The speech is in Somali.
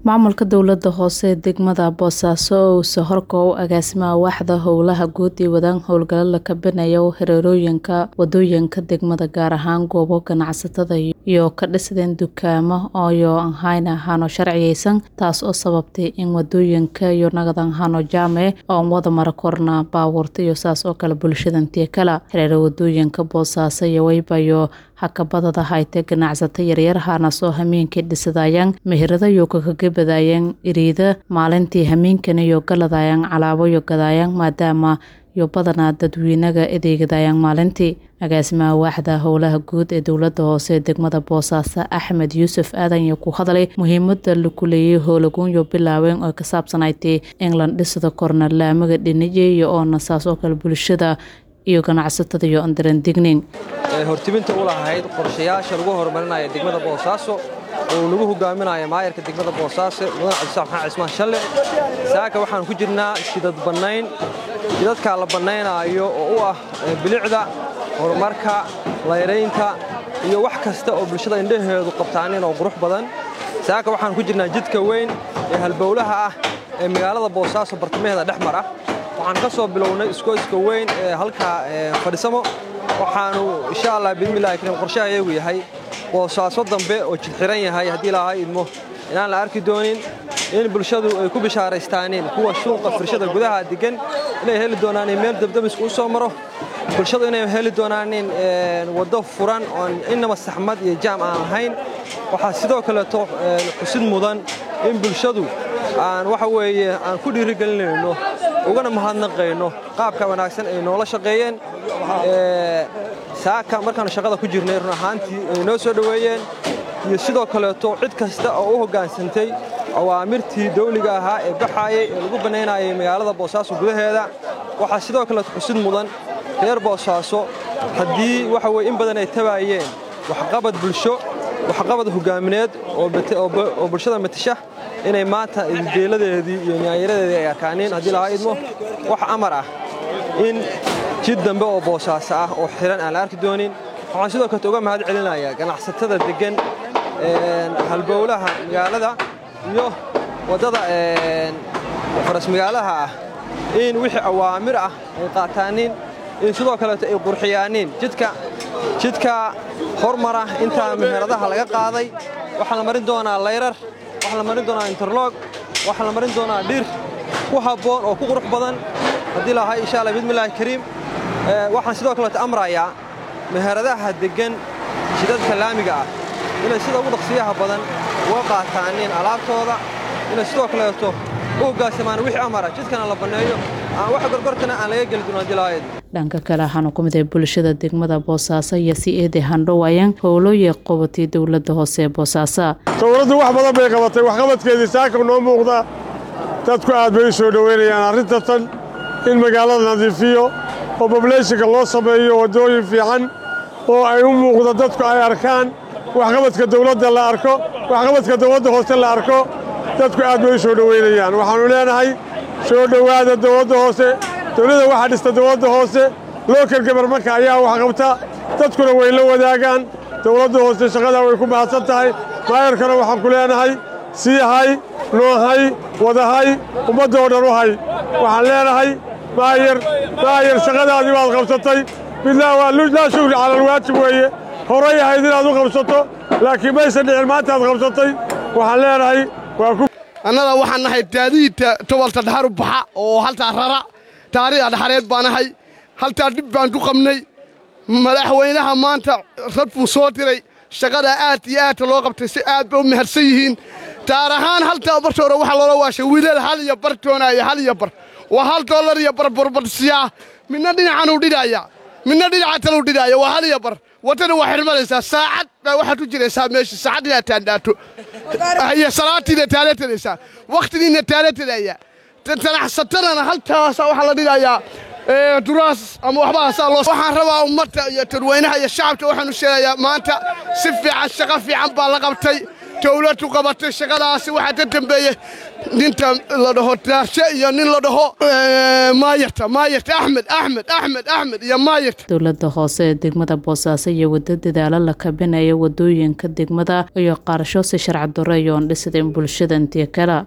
maamulka dowlada hoose ee degmada boosaaso oo uu sohorka u agaasimaha waaxda howlaha guud ee wadaan howlgalo la kabinayo hareerooyinka wadooyinka degmada gaar ahaan goobo ganacsatada iyo ka dhisdeen dukaamo oyo ahayn ahaano sharciyeysan taas oo sababtay in wadooyinka iyo nagadan hano jaame oon wada mara korna baabuurta iyo saas oo kale bulshadantii kale hareero wadooyinka boosaaso iyo waybayo hakabadada hayte ganacsato yaryar hana soo hameenkii dhisadayaan meherada iyo kakagabadayaan iriida maalintii hameenkan iyo galadayaan calaaboyo gadayaan maadaama iyo badanaa dadweynaga adeegadayaan maalintii agaasimaha waaxda howlaha guud ee dowlada hoose ee degmada boosaaso axmed yuusuf aadan iyo ku hadlay muhiimada laku leeyay howlaguunyo bilaaween oo ka saabsanaytay england dhisada korna laamaga dhiniye iyo oona saas oo kale bulshada iyo ganacsatada iyo andaran dignin hortiminta u lahayd qorshayaasha lagu horumarinaya degmada boosaaso oo lagu hogaaminayo maayarka degmada boosaaso mudan cabdisaaq maxamed cismaan shalle saaka waxaan ku jirnaa shidad bannayn shidadkaa la bannaynaayo oo u ah bilicda horumarka layraynta iyo wax kasta oo bulshada indhaheedu qabtaanin oo qurux badan saaka waxaan ku jirnaa jidka weyn ee halbowlaha ah ee magaalada boosaaso bartamaheeda dhex mar ah waxaan ka soo bilownay iskooyska weyn ee halkaa fadhisamo waxaanu insha allah bidmillahi kariim qorshaha iyagu yahay boosaaso dambe oo jidxiran yahay haddii ilaahay idmo inaan la arki doonin in bulshadu ay ku bishaaraystaaniin kuwa shuuqa firshada gudaha deggan inay heli doonaanin meel dabdamisku u soo maro bulshadu inay heli doonaanin waddo furan oon innaba saxmad iyo jaam aan lahayn waxaa sidoo kaleeto xusid mudan in bulshadu aan waxa weeye aan ku dhiirigelinayno ugana mahadnaqayno qaabka wanaagsan ay noola shaqeeyeen saaka markaannu shaqada ku jirnay run ahaantii ay noo soo dhoweeyeen iyo sidoo kaleeto cid kasta oo u hoggaansantay awaamirtii dawliga ahaa ee baxaayay ee lagu bannaynayay magaalada boosaaso gudaheeda waxaa sidoo kaleeto xusid mudan reer boosaaso haddii waxa weye in badan ay tabaayeen waxqabad bulsho waxqabad hoggaamineed oo bulshada matasha inay maanta geeladeedii iyo nyaanyaradeedii ay arkaaniin haddii lahaa idmo wax amar ah in jid dambe oo boosaaso ah oo xihan aan la arki doonin waxaan sidoo kaleto uga mahad celinayaa ganacsatada deggan halbowlaha magaalada iyo waddada faras magaalaha ah in wixii awaamir ah ay qaataanin in sidoo kaleeto ay qurxiyaaniin jidka jidka hormara intaa meheradaha laga qaaday waxaa la marin doonaa layrar waxaa la marin doonaa interlog waxaa la marin doonaa dhir ku habboon oo ku qurux badan haddii lahay insha alla bidmillahi kariim waxaan sidoo kaleeto amrayaa meheradaha deggan jidadka laamiga ah inay sida ugu dhaqsiyaha badan uga qaataanin alaabtooda inay sidoo kaleeto u hoggaansamaan wixii amara jidkana la banneeyo aan wax gorgortana aan laga geli doono haddii lahayd dhanka kale waxaanu ku mid ahay bulshada degmada boosaaso iyo si eede handhowayaan howlooye qabatay dowlada hoose ee boosaaso dowladdu wax badan bay qabatay waxqabadkeedii saaka noo muuqda dadku aad bay u soo dhoweynayaan arrinta tan in magaalada nadiifiyo oo bobleeshinka loo sameeyo waddooyin fiican oo ay u muuqda dadku ay arkaan waxqabadka dowladda la arko waxqabadka dowladda hoose la arko dadku aad bay u soo dhoweynayaan waxaannu leenahay soo dhowaada dowladda hoose dowladda waxaa dhista dowladda hoose lookal gabarmarka ayaa wax qabta dadkuna way la wadaagaan dowladda hoose shaqadaa way ku mahadsan tahay maayarkana waxaan ku leenahay sii hay noohay wadahay ummaddoo dhan u hay waxaan leenahay maayar maayar shaqadaadii baad qabsatay midnaa waa laa shugri cala alwaajib weeye horay ahayd inaad u qabsato laakiin maysan dhicin maantaad qabsatay waxaan leenahay waa ku annaga waxaan nahay daadihiita tobalta dhaxar u baxa oo haltaa rara taariikha dhaxareed baan ahay haltaa dhib baan ku qabnay madaxweynaha maanta rad buu soo diray shaqadaa aad iyo aadka loo qabtay si aad bay u mahadsan yihiin taar ahaan haltaa barta hore waxaa loola waashay wiilal hal iyo bar doonaya hal iyo bar waa hal dollar iyo bar burbadsiyaa midna dhinacanuu dhidhaaya midna dhinaca taluu dhidhaaya waa hal iyo bar waddana waa xirmanaysaa saacad baa waxaad u jiraysaa meesha saacad inaad taandhaato iyo salaatiina taalatanaysaa wakhtigiina taalatanaya ganacsatadana haltaasa waxaa la dhidhayaa duraas ama waxbahaasaa loo waxaan rabaa ummadda iyo dadweynaha iyo shacabka waxaanu sheegayaa maanta si fiican shaqo fiican baa la qabtay dowladdu qabatay shaqadaasi waxaa ka dambeeyey ninta la dhaho taarshe iyo nin la dhaho maayarta maayarta axmed axmed axmed axmed iyo maayarta dowladda hoose ee degmada boosaaso iyo waddo dadaalo la kabinaya wadooyinka degmada iyo qaarasho si sharci darro iyoon dhisideen bulshada intii kale